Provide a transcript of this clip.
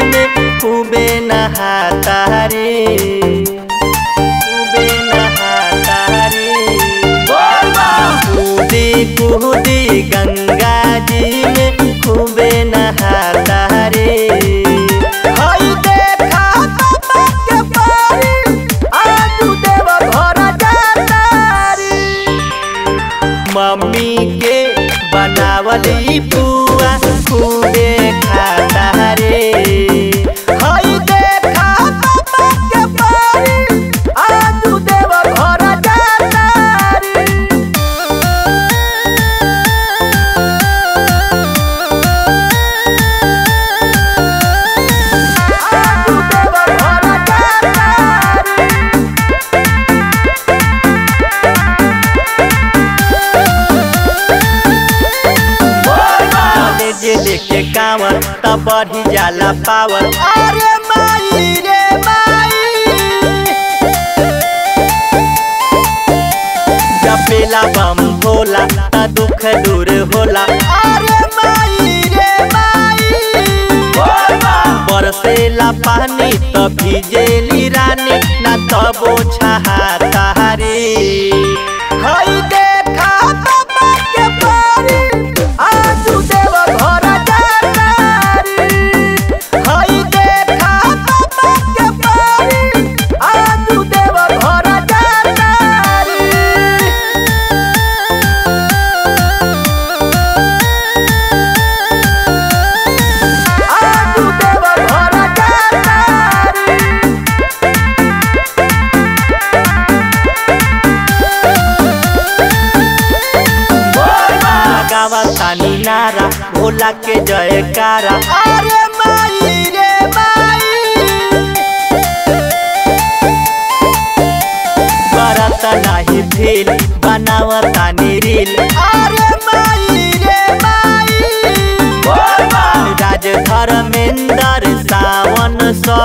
में खूबे नहाता रे खूबे नहाता रे कूदी कूदी गंगा जी में खूबे नहाता रे हई देखा बाबा के पारी आजू देव घर जाता रे मम्मी के बनावल ई पुआ खूबे खाता रे हई देखा बाबा के पारी आजू देव घर जाता रे आजू देव घर जाता रे कॉलेज लेके कांवर तब बढ़ी जाला पावर अरे माई रे माई जपेला बम भोला त दुख दूर होला अरे माई रे माई बरसेला पानी त भिजेली रानी ना तबो छहाता रे हई देखा बाबा के पारी आजू देव घर जाता रे हई देखा बाबा के पारी आजू देव घर जाता रे आजू देव घर जाता रे लगावा तानी नारा भोला के जयकारा अरे माई रे माई करत नाही भील बनावतानी रील अरे माई रे माई राज धर्मेंद्र सावन सौ